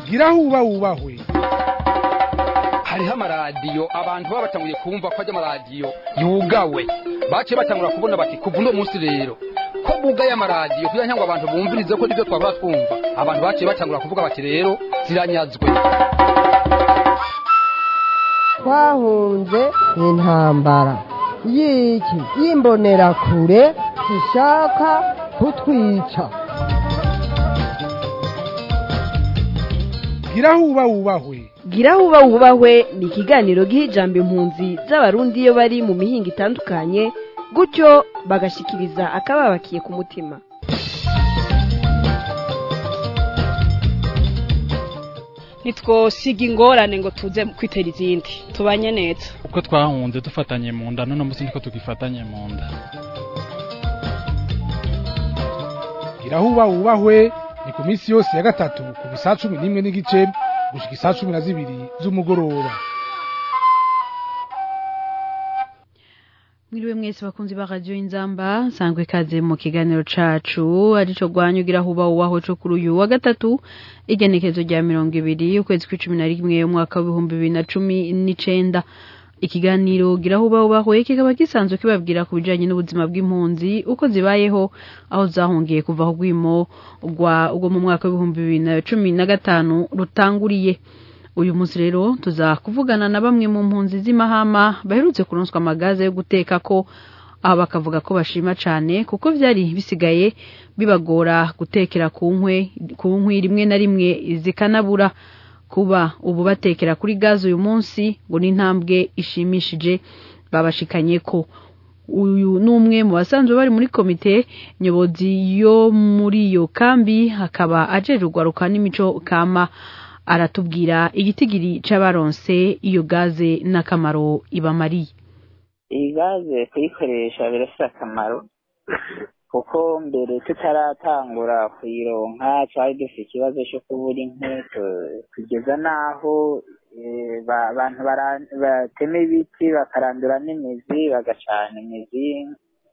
gira huba wubahwe hariho amaradiyo abantu baba batanguye kumva ko ajya amaradiyo yugawe baciye batangura kubona bati kuva uno munsi rero ko bugaye amaradiyo kugira ngo abantu bumvirize ko nibyo twabura twumva abantu baciye batangura kuvuga bati rero ziranyazwe twahunze intambara y'iki y'imbonerakure zishaka kutwica gira huba wubahwe gira huba wubahwe ni ikiganiro giha ijambo impunzi z'abarundi iyo bari mu mihinga itandukanye gutyo bagashikiriza akababakiye ku mutima ntitwosiga ingorane ngo tuze kwitera izindi tubanye neza uko twahunze dufatanye mu nda none munsi niko tugifatanye mu nda gira huba wubahwe ni ku minsi yose ya gatatu ku bisaha cumi n'imwe n'igice gushika isaha cumi na zibiri z'umugoroba mwiriwe mwese bakunzi ba radio inzamba sangwe ikaze mu kiganiro cacu arico gwanyugira huba uwaho co kuri uyu wa gatatu igenekezo rya mirongo ibiri ukwezi kw'icumi na rimwe umwaka w'ibihumbi bibiri na cumi n'icenda ikiganiro gira huba ubaho kikaba gisanzwe kibabwira ku bijanye n'ubuzima bw'impunzi uko zibayeho aho zahungiye kuva ku rwimo rwa ubwo mu mwaka w'ibihumbi bibiri na cumi na gatanu rutanguriye uyu munsi rero tuza kuvugana na bamwe mu mpunzi z'imahama baherutse kuronswa amagaze yo guteka ko aho bakavuga ko bashima cane kuko vyari bisigaye bibagora gutekera ku nkwe ku nkwi rimwe na rimwe zikanabura kuba ubu batekera kuri gaze uyu munsi ngo ni intambwe ishimishije babashikanye ko uyu ni umwe mu basanzwe bari muri komite nyobozi yo muri iyo kambi hakaba ajejwe urwaruka n'imico kama aratubwira igitigiri c'abaronse iyo gaze n'akamaro ibamariye iyi gaze kuyikoresha birafite akamaro kuko mbere tutaratangura kuyironka twari dufite ikibazo cyo kubura inkwi kugeza n'aho abantu batema ibiti bakarandura n'imizi bagacana imizi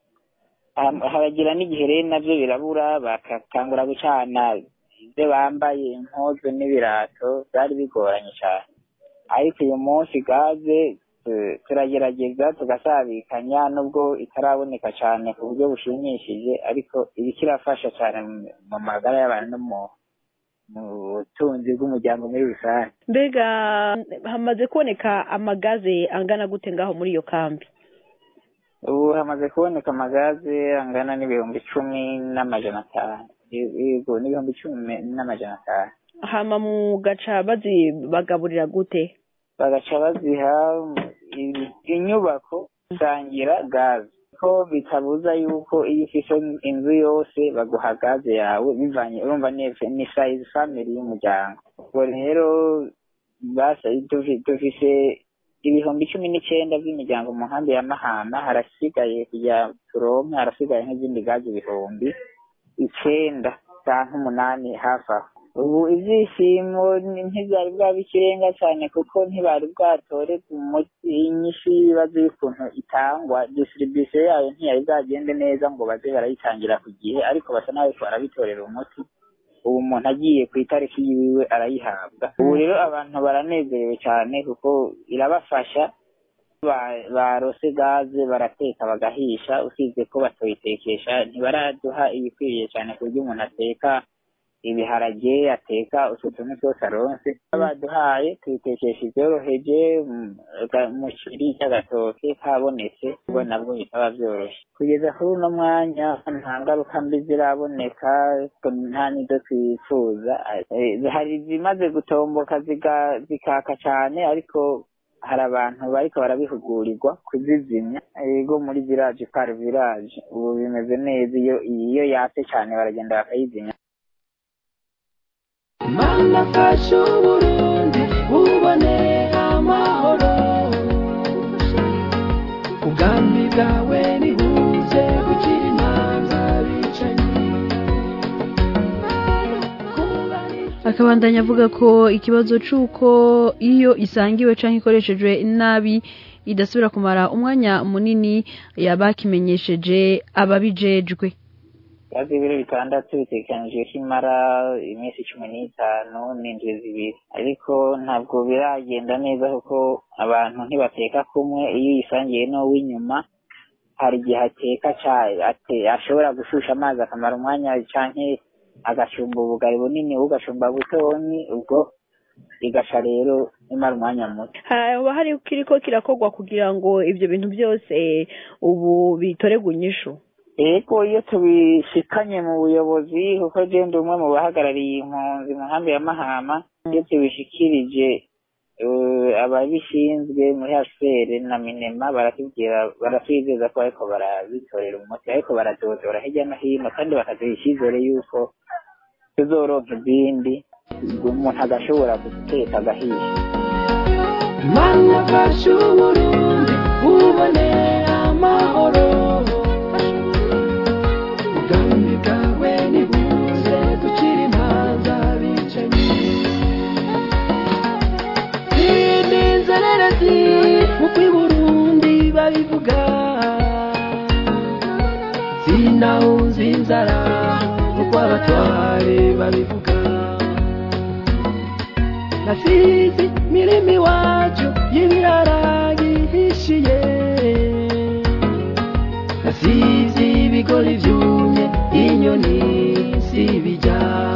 haragira n'igihe rero nabyo birabura bakatangura gucana ibyo bambaye impuzu n'ibirato byari bigoranye cyane ariko uyu munsi gaze turagerageza tugasabikanya nubwo itaraboneka cyane ku buryo bushimishije ariko iba kirafasha cyane mu magara y'abantu no mu butunzi bw'umuryango muri rusange mbega hamaze kuboneka amagaze angana gute ngaho muri iyo kambi ubu hamaze kuboneka amagaze angana n'ibihumbi icumi n'amajana atanu yego n'ibihumbi icumi n'amajana atanu hama mu gaca bazibagaburira gute bagaca baziha inyubako gusangira gaze ko bitabuza yuko iyo ufise inzu yose baguha gaze yawe bivanye urumva ni size family y'umuryango ubwo rero dufise ibihumbi cumi n'icenda by'imiryango mu nkambi ya mahama harasigaye kugira turonke harasigaye nk'izindi gaze ibihumbi icenda canke umunani hafi aho ubu ibyishimo ntibyari bwaba ikirenga cyane kuko ntibari bwatorerwe umuti inyishu y'ibibazo y'ukuntu itangwa distribution yayo ntiyari bwagende neza ngo baze barayitangira ku gihe ariko basa n'abariko barabitorera umuti ubu umuntu agiye ku itariki yiwe arayihabwa ubu rero abantu baranezerewe cyane kuko irabafasha barose gaze barateka bagahisha usibye ko batoyitekesha ntibaraduha ibikwiriye cyane ku buryo umuntu ateka ibiharage ateka utwo tuntu twose aronse baduhaye tubitekesha ibyoroheje umuceri cy'agatoke kabonetse ubwo nabwo bitaba byoroshye kugeza kuri uno mwanya nta ngaruka mbi ziraboneka nta n'izo twifuza hari izimaze gutomboka zikaka cyane ariko hari abantu bariko barabihugurirwa kuzizimya ego muri village par village ubu bimeze neza iyo iyo yatse cyane baragenda bakayizimya mana fasha uburundi bubone amahoro ubwami bwawe nibuze gukira imanza bicanyi akabandanya avuga ko ikibazo c'uko iyo isangiwe canke ikoreshejwe nabi idasubira kumara umwanya munini yabakimenyesheje ababijejwe gaze y'ibiro bitandatu bitegekanijwe ko imara iminsi cumi n'itanu n'indwi zibiri ariko ntabwo biragenda neza kuko abantu ntibateka kumwe iyo uyisangiye n'uw'inyuma hari igihe ateka ashobora gushusha amazi akamara umwanya canke agashumba ubugari bunini ugashumba butonyi ubwo igasha rero imara umwanya muto haba hari kiriko kirakorwa kugira ngo ibyo bintu byose ubu bitoregwe inyishu ego iyo tubishikanye mu buyobozi kuko je ndi umwe mu bahagarariye impunzi mu nkambi ya mahama iyo tubishikirije ababishinzwe muri hcr na minema baratubwira baratwizeza ko ariko barabitorera umuti ariko baradodora hirya no hino kandi bakaduha icyizere yuko tuzoronka izindi umuntu agashobora guteka agahisha mana fasha uburundi ubone amahoro ubwami bwawe nibuze ducire imanza bicanyi inzererezi nk'uko i burundi babivuga sinawunze inzara nk'uko abatware babivuga nasizi mirimo iwacu y'ibirara gihishiye nasizi ibigori byumye inyoni zibijya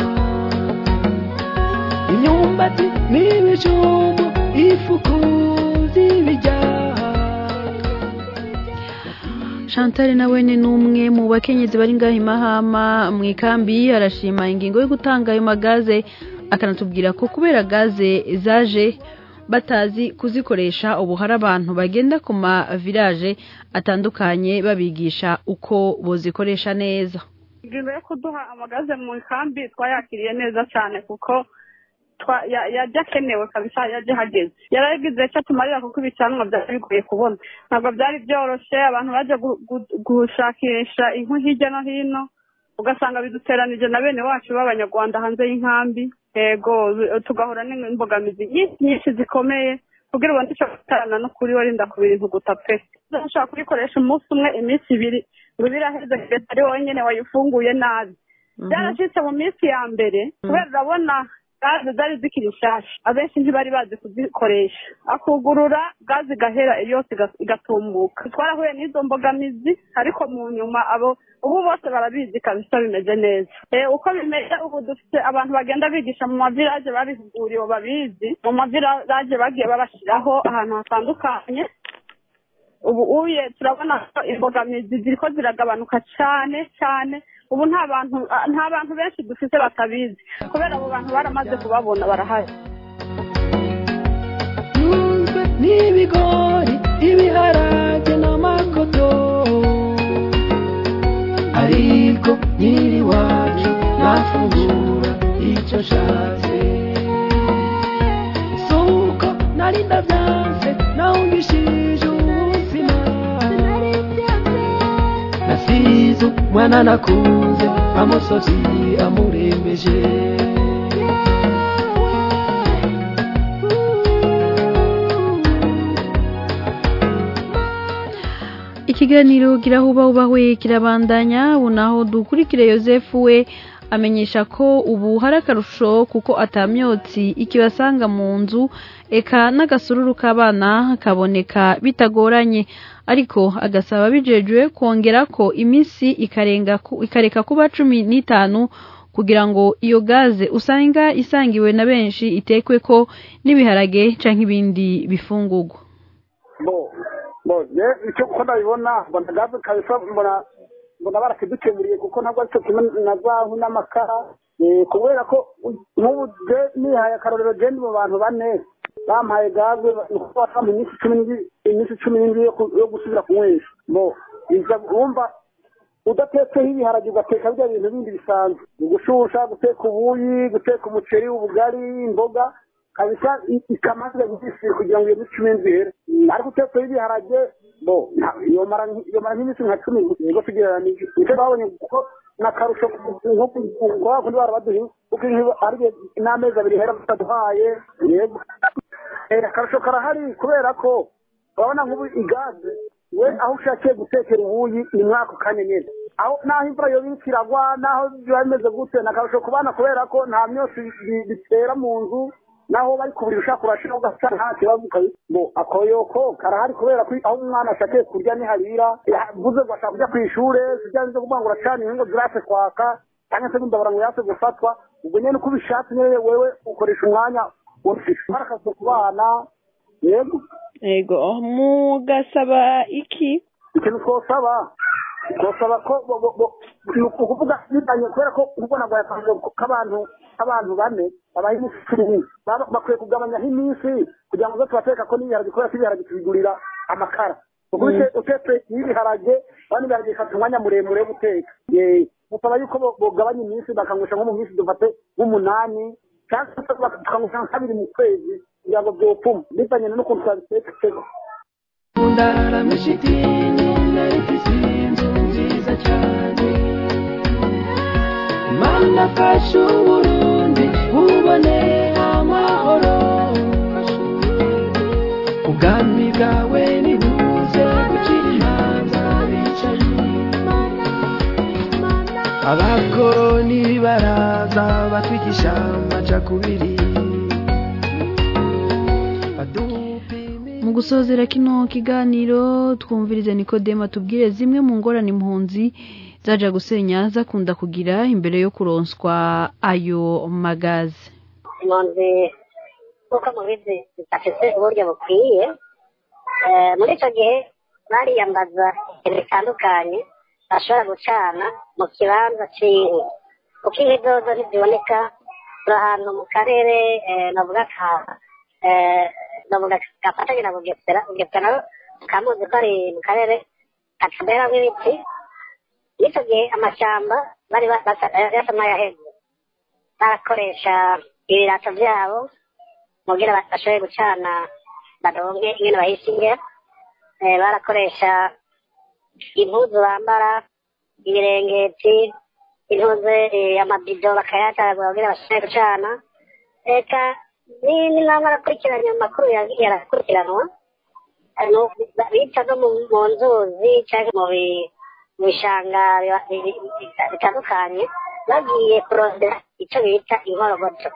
imyumbati n'ibijumbu ifuku zibijya Chantal nawe ni numwe mu bakenyezi bari ngaho imahama mu ikambi arashima ingingo yo gutanga ayo magaze akanatubwira ko kubera gaze zaje batazi kuzikoresha ubu hari abantu bagenda ku ma village atandukanye babigisha uko bozikoresha neza ingingo yo kuduha amagaze mu ikambi twayakiriye neza cyane kuko yajya akenewe kabisa yajya hageze yaragize icyo tumarira kuko ibicanwa byari bigoye kubona ntabwo byari byoroshye abantu bajya gushakisha inkwi hirya no hino ugasanga biduteranije na bene wacu b'abanyarwanda hanze y'inkambi yego tugahura n'imbogamizi nyinshi zikomeye kugira ubone icyo gutarana no kuri warinda ku bintu guta pe ushobora kuyikoresha umunsi umwe iminsi ibiri ngo biraheze kugeza ari wenyine wayifunguye nabi byarashyitse mu minsi ya mbere kubera urabona gaze zari zikiri nshyashya abenshi ntibari bazi kuzikoresha akugurura gaze igahera yose igatumbuka twarahuye n'izo mbogamizi ariko mu nyuma abo ubu bose barabizi kabisa bimeze neza uko bimeze ubu dufite abantu bagenda bigisha mu mavilaje babihuguriwe babizi mu mavilaje bagiye babashyiraho ahantu hatandukanye ubu uye turabona ko imbogamizi ziriko ziragabanuka cyane cyane ubu nta bantu nta bantu benshi dufite batabizi kubera abo bantu baramaze kubabona barahari n'ibigori ibiharage n'amakoto ariko nyiri wacu nafungura icyo nshatse suko nari ndabyanze nawungishije ubuzima nasize umwana nakunze amusozi amurembeje ikiganiro kirahubahubahwe kirabandanya ubu naho dukurikire yosefu we amenyesha ko ubu hari akarusho kuko atamyotsi ikibasanga mu nzu eka n'agasururu k'abana kaboneka bitagoranye ariko agasaba bijejwe kongera ko iminsi ikarenga ikareka kuba cumi n'itanu kugira ngo iyo gaze usanga isangiwe na benshi itekwe ko n'ibiharage canke ibindi bifungurwa icyo uko ndabibona mbona gaze kabisa mbona mbona barakidukemuriye kuko ntabwo aricyo kimwe na zahu n'amakara kubera ko nk'ubu nihaye akarorero genda mu bantu bane bampaye gaze bampa iminsi cumi iminsi cumi n'indwi yo gusubira kunywesha bo wumva udatetseho ibiharage ugateka bya bintu bindi bisanzwe gushusha guteka ubuyi guteka umuceri ubugari imboga kabisa ikamaze gusisira kugira ngo iyo minsi cumi n'indwi ihere ariko utetseho ibiharage bo yomara nk'iminsi nka cumi nibwo tugereranije nicyo babonye kuko n'akarusho nko kuba kundi barabaduha kuko ari n'amezi abiri hera bataduhaye yego akarusho karahari kubera ko urabona nk'ubu igaze we aho ushakiye gutekera ubuyi ni mwako kanya nyine aho naho imvura yoba iriko iragwa naho biba bimeze gute ni akarusho ku bana kubera ko nta myotsi bi- bitera mu nzu naho bari kuburira ushaka urashira ugasa nta kibazo ukabi- ngo akoyoko karahari kubera ko aho umwana ashakiye kurya niharira yavuze ngo ashaka kujya ku ishure sibya byo kuvuga ngo uracana inkingo zirase kwaka cyangwa se n'imbabara ngo yase gufatwa ubwo nyene uko ubishatse nyene wewe ukoresha umwanya ufise harakazi ku bana yego yego mugasaba iki ikintu twosaba twosaba ko bo- bo- bo- ni ukuvuga bitanye kubera ko ubwo nabwo yatanze k'abantu abantu bane babaha iminsi cumi n'ine Baba- bakwiye kugabanyaho iminsi kugira ngo uze tubateka ko n'ibiharage kubera ko ibiharage tubigurira amakara kuko Mm. ute- utetse n'ibiharage kandi ibiharage bifata umwanya muremure wo guteka Eh, musaba yuko bo- bogabanya iminsi bakanywesha nko mu minsi dufate nk'umunani cyangwa se baka- tukanywesha nka kabiri mu kwezi kugira ngo byopfuma bitanye n'ukuntu twabiteka ndararamisha idini narifise inzu nziza cyane mana fasha uburundi bubone amahoro ubwami bwawe nibuze gucira imanza bicaye abakoroni baraza batwigisha amacakubiri mu gusozera kino kiganiro twumvirize nikodema tubwire zimwe mu ngorane impunzi zaja gusenya zakunda kugira imbere yo kuronswa ayo magazi impunzi nk'uko mubizi zidafite uburyo bukwiye Eh, muri icyo gihe bariyambaza ibintu bitandukanye bashobora gucana mu kibanza cy'inkwi kuko inkwi zozo ntiziboneka turi ahantu mu karere eh, navuga ka eh, navuga gafatanye na bugesera bugesera naro kamuzi ko ari mu karere kataberamo ibiti n'icyo gihe amashyamba bari ba- basa- yasa n'ayaheze barakoresha ibirato byabo mugira ba- bashobore gucana baronke ingene bahishinge eh, barakoresha impuzu bambara ibirengeti intuze eh, amabido bakayatagura kugira bashobore gucana eka ni- ni naho barakurikiranye amakuru yagiye arakurikiranwa eh, no- ba- bica no mu mu nzuzi cyangwa mu bi- mu bishanga biba- bi- bi- bi- bitandukanye bagiye kurondera icyo bita inkorogoto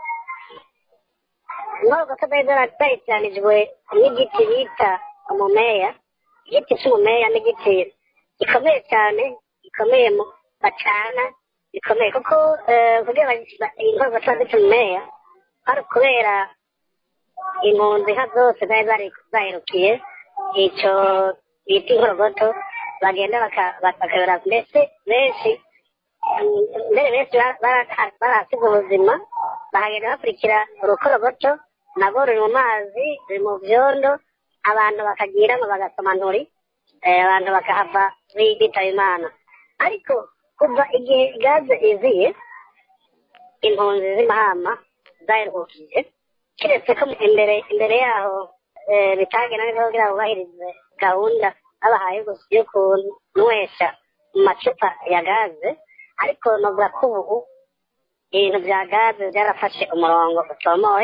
inkorogoto zari zaratayitanijwe n'igiti bita umumeya igiti cy'umumeya n'igiti gikomeye cyane gikomeye mu bacana gikomeye kuko eh, kugira ngo inkorogoto zifite umumeya hari kubera impunzi nka zose zari zari- zaherukiye icyo bita inkorogoto bagenda baka- bakayora mbese benshi mm, mbere benshi ba- bara- barahasiga ubuzima bahagenda bakurikira urukorogoto nabwo ruri mu mazi ruri mu byondo abantu bakagiramo bagasoma nturi eh, abantu bakahava bi- bitaba imana ariko kuva igihe gaze iziye impunzi z'imahama zaherukiye keretse ko imbere imbere yaho eh, bitagenda neza kugira ngo bubahirize gahunda babahaye gusa yo kunywesha mu macupa ya gaze ariko novuga ko ubu ibintu bya gaze byarafashe umurongo utomowe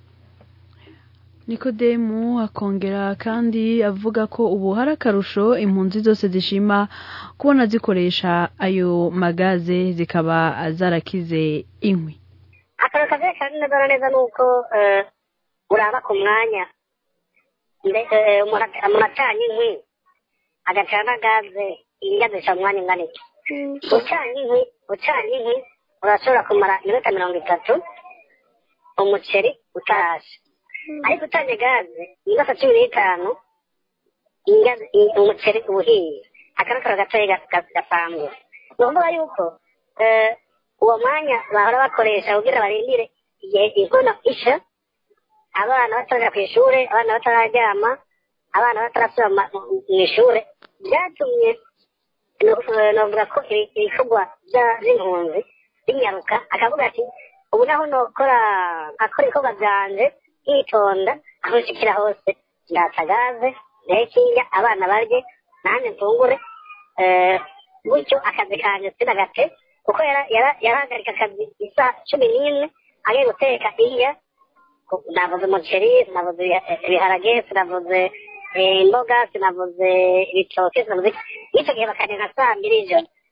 nikodemu akongera kandi avuga ko ubu hari akarusho impunzi zose zishima kubona zikoresha ayo magaze zikaba zarakize inkwi akantu kavuye kandi neza na neza ni uko eh, uraba ku mwanya Mbe- eh, umuntu at- umuntu acanye inkwi agacana gaze ingazisha mu mwanya ungana iki ucanye inkwi ucanye inkwi urashobora kumara iminota mirongo itatu umuceri utarashe ariko utanye gaze iminota cumi n'itanu ingazi- i- umuceri uba uhiye akarakara gatoya ga- ga- gasanzwe ni ukuvuga yuko eh, uwo mwanya bahora bakoresha kugira barindire igihe inkono isha abana bataraja ku ishure abana batararyama abana batarasubira mu ma- mu mu ishure byatumye no- novuga ko ibi- ibikorwa bya- by'impunzi binyaruka akavuga ati ubu naho nokora akora ibikorwa byanje nkitonda aho nshikira hose ndatsa gaze ntekinga abana barye nanjye mfungure eh, gutyo akazi kanje sinagate kuko yara- yara- yarahagarika akazi isaha cumi n'imwe agiye guteka iya navuze umuceri sinavuze ibiha- ibiharage sinavuze eh, imboga sinavuze ibitoke sinavuze iki. n'icyo gihe bakagenda saa mbiri ijoro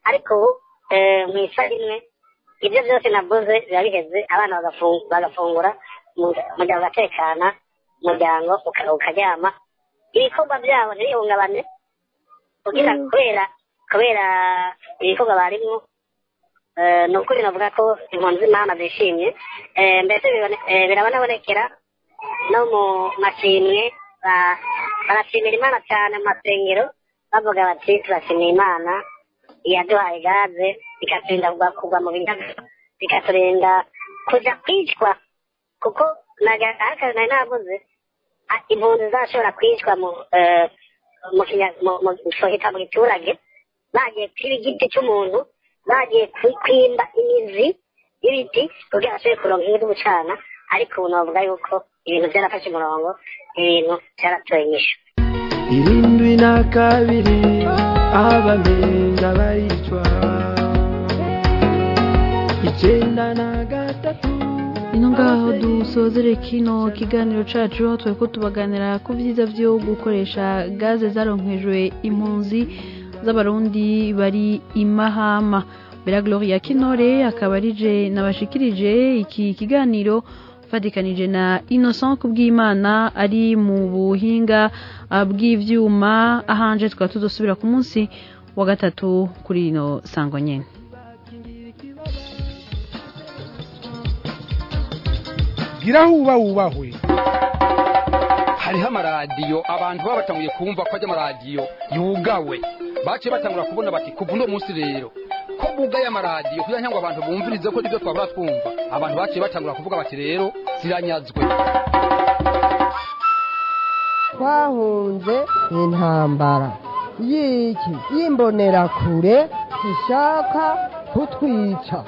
ariko ubu eh, mu isaha imwe ibyo byose navuze biba biheze abana bagafu- bagafungura mu- umuryango ugatekana umuryango uka- ukaryama ibikorwa byabo ntibihungabane kugira kubera kubera ibikorwa barimwo eh, ni ukuri navuga ko impunzi z'imana zishimye Eh, mbese bibone- eh, birabonabonekera no mu mashimwe ba- barashimira imana cyane mu masengero bavuga bati turashimira imana yaduhaye gaze ikaturinda kugwa kugwa mu binyaga ikaturinda kuja kwicwa kuko naga- ahakazi nari navuze ah, impunzi zashobora kwicwa mu eh, mu kinya- mu- mu- sohita mu giturage bagiye kwiba igiti cy'umuntu bagiye kwi- kwimba imizi y'ibiti kugira bashobore kuronka inkwi zo gucana ariko ubu navuga yuko ibintu byarafashe umurongo ibintu byaratoye inyishu irindwi na kabiri abameza baricwa icyenda na gatatu ino ngaho dusozere kino kiganiro cacu aho twari ko tubaganira ku vyiza vyo gukoresha gaze zaronkejwe impunzi z'abarundi bari imahama bera gloria kinore akaba arije nabashikirije iki kiganiro fatikanije na innocent kubw'imana ari mu buhinga ah, bw'ivyuma ahanje tukaba tuzosubira ku munsi wa gatatu kuri ino sango nyene gira huba wubahwe hariho amaradiyo abantu baba batanguye kumva ko ajya amaradiyo yugawe baciye batangura kubona bati kuva uno munsi rero ko bugaye amaradiyo kugira ngo abantu bumvirize ko nibyo twabura twumva abantu baciye batangura kuvuga bati rero ziranyazwe twahunze intambara y'iki y'imbonerakure ishaka kutwica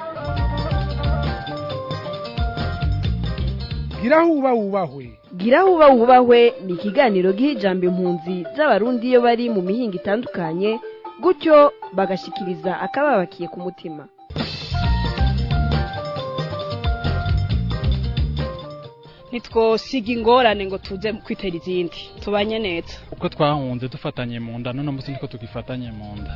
gira huba wubahwe gira huba wubahwe ni ikiganiro giha ijambo impunzi z'abarundi iyo bari mu mihinga itandukanye gutyo bagashikiriza akababakiye ku mutima ntitwosiga ingorane ngo tuze kwitera izindi tubanye neza uko twahunze dufatanye mu nda none munsi niko tugifatanye mu nda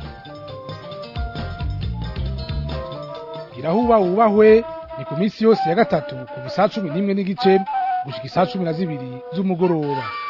gira huba wubahwe ni ku minsi yose ya gatatu kuva isaa cumi n'imwe n'igice gushika isaa cumi na zibiri z'umugoroba